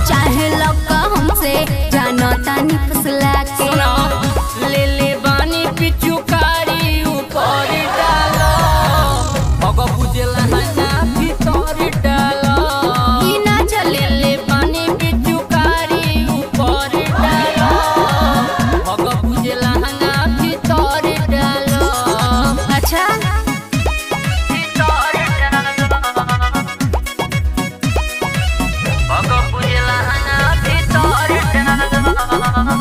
चाहे लौका हमसे जानो तानी फसला के सुना ले ले बानी पिचुकारी ऊपर डालो भग बुझला हना भीतर डालो ई ना चले ले ले बानी पिचुकारी ऊपर डालो भग बुझला हना भीतर डालो अच्छा भीतर डालो भग बुझला हना भीतर डालो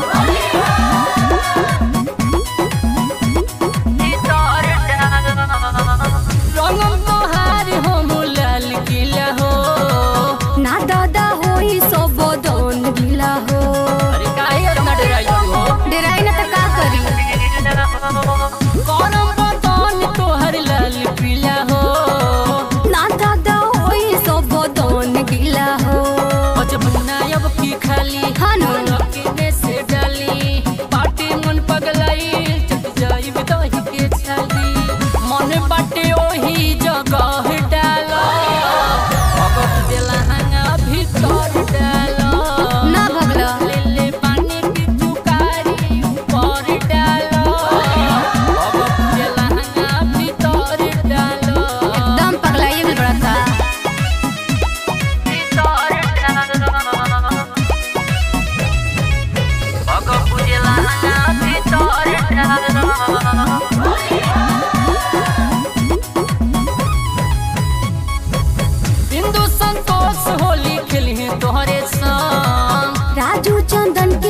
रंगम तोहार हम लाल किला हो ना दादा होई सब दोन गिला हो अरे काहे इतना डराई हो डराई ना त का करी कौन बतौन तोहर लाल पीला हो ना दादा होई सब दोन गिला हो बचपना अब की खाली हाँ नो। लकीने से डाली पाटे मन पगलाई चट जाई दही के छाली मन बाटे ओही जगह डालो भगत देला हंगा भीतर डालो ना भगला ले ले पानी की चुकारी ऊपर डालो भगत देला हंगा भीतर डालो एकदम पगलाइए गेल बड़ा था बिंदु संतोष होली खेली तोहरे संग राजू चंदन के